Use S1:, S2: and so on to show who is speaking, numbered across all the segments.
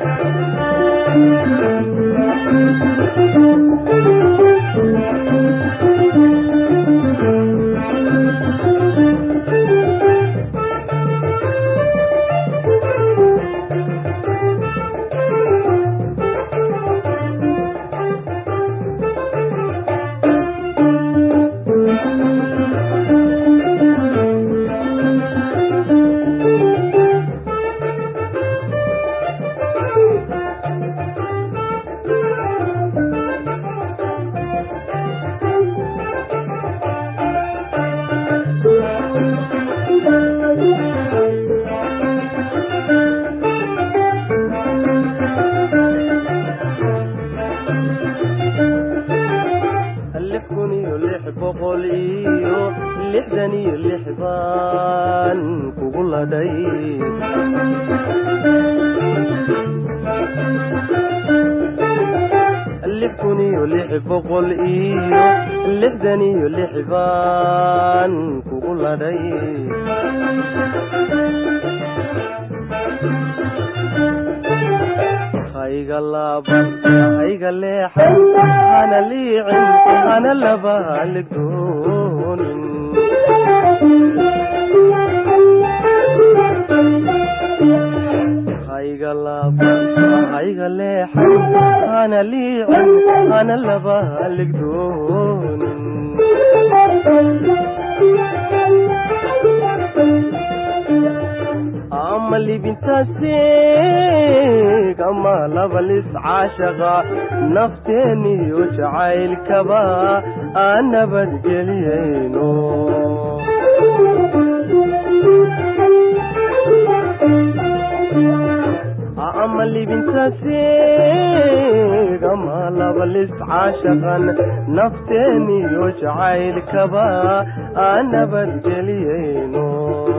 S1: lix kun iyo lix boqol iyo lixdan iyo lix baan kugu ladhay lix kun iyo lix boqol iyo lixdan iyo lix baan kugu ladhay hayga laaban hayga leexan hana liicin hana laba haligdoonin hayga laaban hayga leexan hana liicin hana laba haligdoonin ama libintaasiig ama labalis caashaqa nafteeniyo jacaylkaba aan nabadgeliyayno ama libintaasiig ama labalis caashaqan nafteeniyo jacaylkaba aan nabadgeliyayno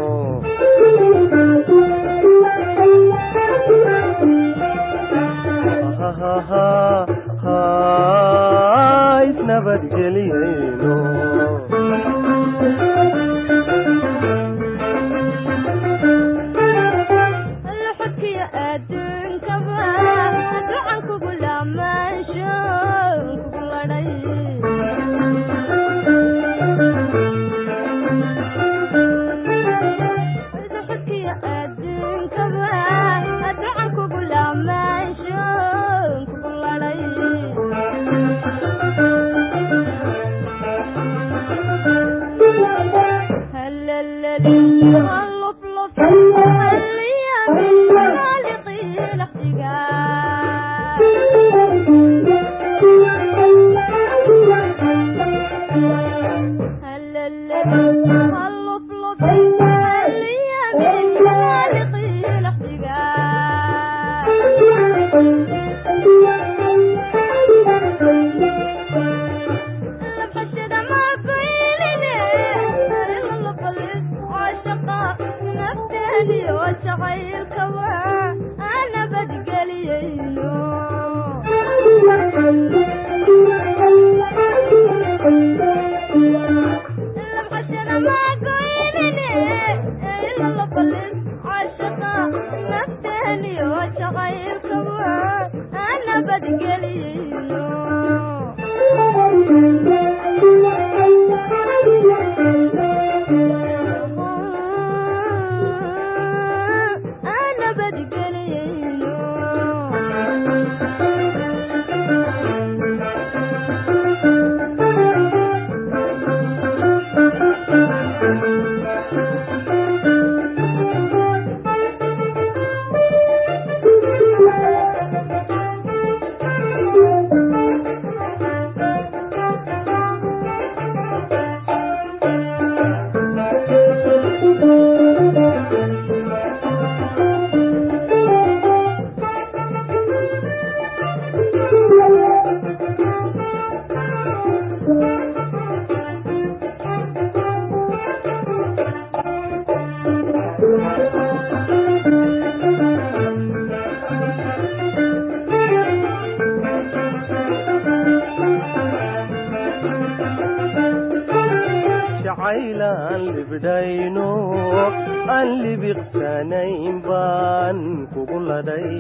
S1: isnabadgeliyayno
S2: xodkiyo adduunkaba ducan kugu laamaansho kugu ladhay xodkiyo adduunkaba ducan kugu laamaansho kugu ladhay هلللي هاللفلف هاليمين خالقي الاحتقان هلللي هاللفلف هاليمين خالقي الاحتقان لبشر ما كويلني إلا القلب عاشقة نفتني وشغيل كوا أنا بدقليينو لبشر ما كويلني إلا القلب عاشقة نفتني وشغيل كوا أنا بدقليينو أنا بدقلينو
S1: jacaylaan libdhayno aan libiqsanayn baan kugu ladhay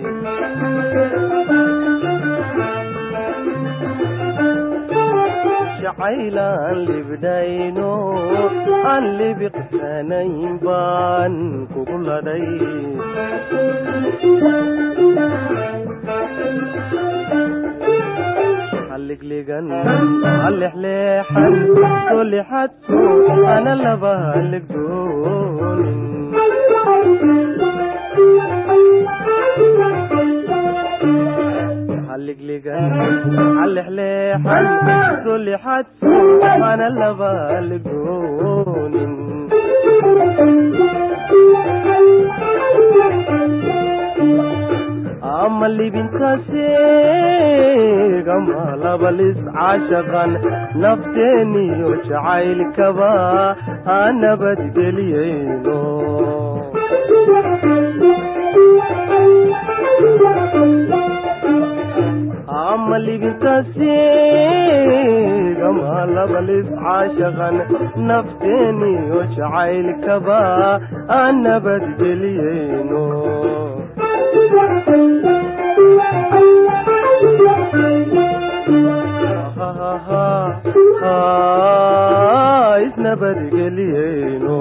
S1: jacaylaan libdhayno aan libiqsanayn baan kugu ladhay halliglegan halexleexan soo lixadso ana laba halligdoonin halliglegan halexleexan soo lixadso ana laba halligdoonin ama libintaseegama labalis caashaqan nafteeniyo jacaylkaba ha nabadgeliyeyno ama libintaseegama labalis caashaqan nafteeniyo jacaylkaba ha nabadgeliyeyno isnabadgeliyeyno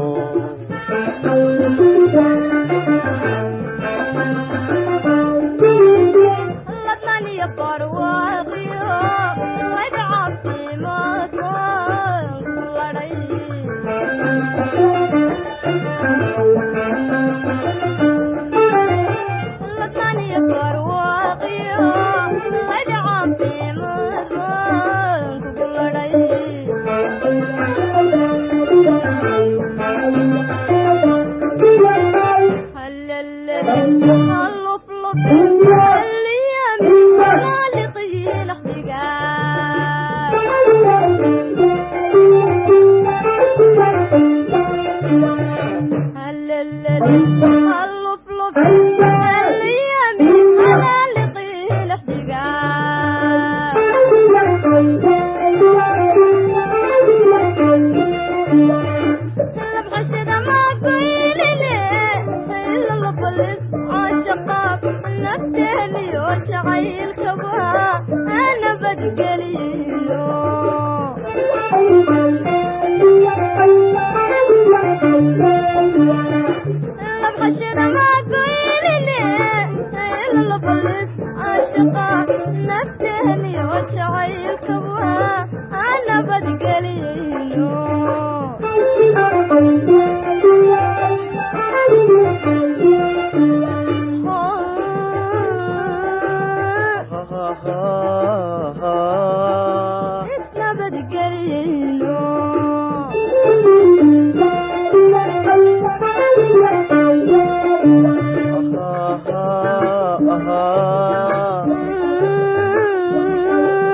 S2: ladnaniyo barwaaqiyo magacabsimaadkaan ku ladhay ladnaniyo barwaaqiyo magacabsimaadkaan kugu ladhay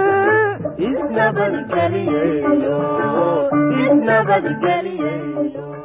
S1: isnabadgeliyeyno isnabadgeliyeyno